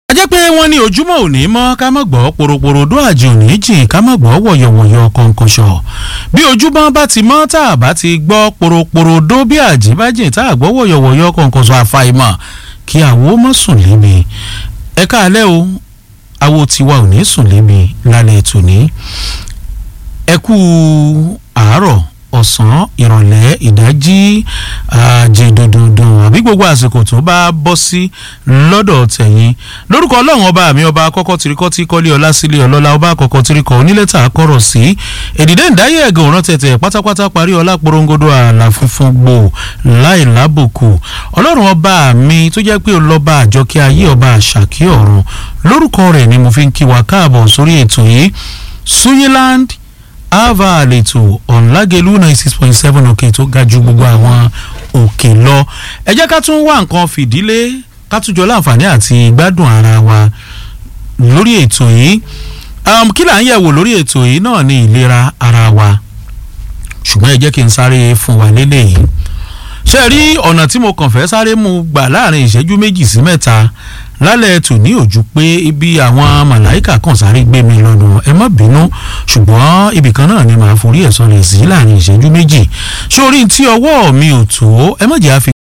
jẹ́ pé wọ́n ní ojúmọ́ òní mọ́ ká má gbọ́ poroporodo àjò òní jìn ká má gbọ́ wọ̀yọ̀wọ̀yọ̀ kọ̀ǹkọ̀ṣọ̀ bí ojúmọ́ bá ti mọ́ tá a bá ti gbọ́ poroporodo bí àjí bá jìn tá a gbọ́ wọ̀yọ̀wọ̀yọ̀ kọ̀ǹkọ̀ṣọ̀ àfàìmọ̀ kí àwo mọ́ sùn lébi ẹ káalẹ́ o àwo tiwa ò ní sùn lébi lálẹ́ tòní ẹ kú àárọ̀ ọ̀sán ìrọ̀lẹ́ ìdájí àjẹdọ̀dọ̀dọ̀ àbí gbogbo àsìkò tó bá bọ́ sí lọ́dọ̀ tẹ̀yìn lórúkọ ọlọ́run ọba mi ọba akọ́kọ́ tirikọ́ tí kọ́lé ọlá sílé ọlọ́lá ọba akọ́kọ́ tirikọ́ onílẹ̀tà akọ́rọ̀ sí èdìdé ìdáyé ẹ̀gàn òrán tẹ̀tẹ̀ pátápátá parí ọlá porongodo àlà funfun gbò láì lábòkù ọlọ́run ọba mi tó jẹ́ pé ọlọ́ba àjọkẹ́ ayé ọba àṣàkí ọ̀run lórúkọ rẹ̀ ni mo fi ń kí wa káàbọ̀ sórí ètò yìí suyiland ava àlètò ọ̀nlágẹ̀lú ninety six point seven òkè tó ga ju gbogbo àwọn òkè lọ ẹ jẹ́ ká tún wá nǹkan fìdílé ká tún jọ láǹfààní àti gbádùn ara wa lórí ètò yìí kí là ń yẹ̀wò lórí ètò yìí náà ní ìlera ara wa ṣùgbọ́n ẹ jẹ́ kí n sáré fún wa lélẹ́yìí ṣe rí ọ̀nà tí mo kàn fẹ́ sáré mu gbà láàrin ìṣẹ́jú méjì sí mẹ́ta lálẹ́ tò ní òjú pé ibi àwọn màláìkà kan sáré gbé mi lọ́nà ẹ má bínú ṣùgbọ́n ibì kan náà ni màá forí ẹ̀ sọlẹ̀ sí láàrin ìṣẹ́jú méjì sórí tí ọwọ́ mi ò tó ẹ má jẹ́ àfi